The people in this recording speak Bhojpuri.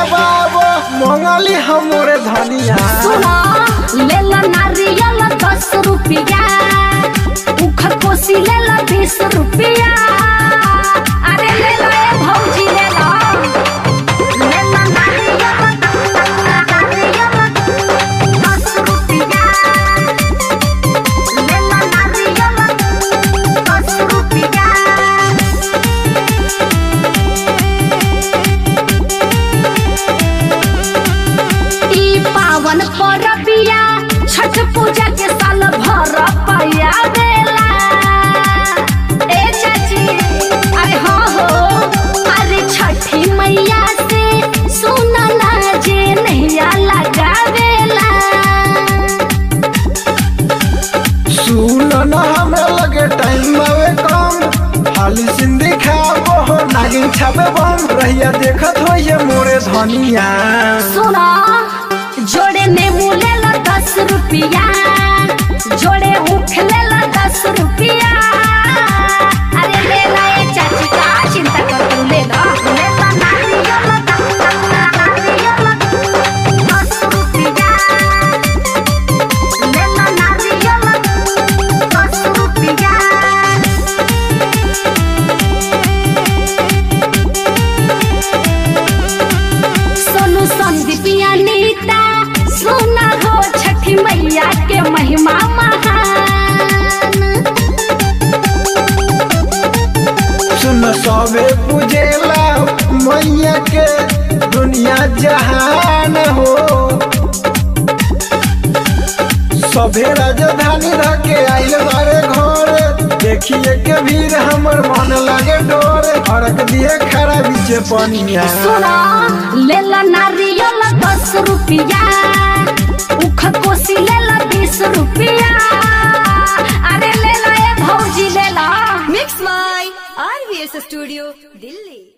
खावाबो मंगली हमरे धनिया सुना ले ला नारियल दस रुपया उख कोसी ले ला बीस रुपया अरे ले ला ए भौजी ले ला ले ला नारियल नारियल दस रुपया ले ला नारियल दस रुपया ई पावन परबिया छठ पूजा के साल भर पया बेला ए चाची अरे हो हो अरे छठी मैया से सुनला जे नैया लगावेला सुन न हमें लगे टाइम आवे कम हाली सिंधी खाबो हो नागिन छापे बम रहिया देखत हो ये मोरे धनिया सुना जोड़े नेमू ले ला दस रुपया जोड़े ऊख ले ला दस रुपया अरे ले ला ये चाची का चिंता कर तू ले ला ले ला नारियल नारियल दस रुपया ले ला नारियल दस रुपया सोनू संदीपिया नीता सुना हो छठी मैया के महिमा महान सुन सबे पूजेला मैया के दुनिया जहान हो सभे राजधानी रह के आइल बारे घर देखिए के भीड़ हमर मन लागे डोर अड़क दिए खड़ा बीचे पनिया सुना ले ला नारियल दस रुपया उख कोसी ले ला बीस रुपया अरे ले ला ए भौजी ले ला Mix My RVS Studio, Delhi.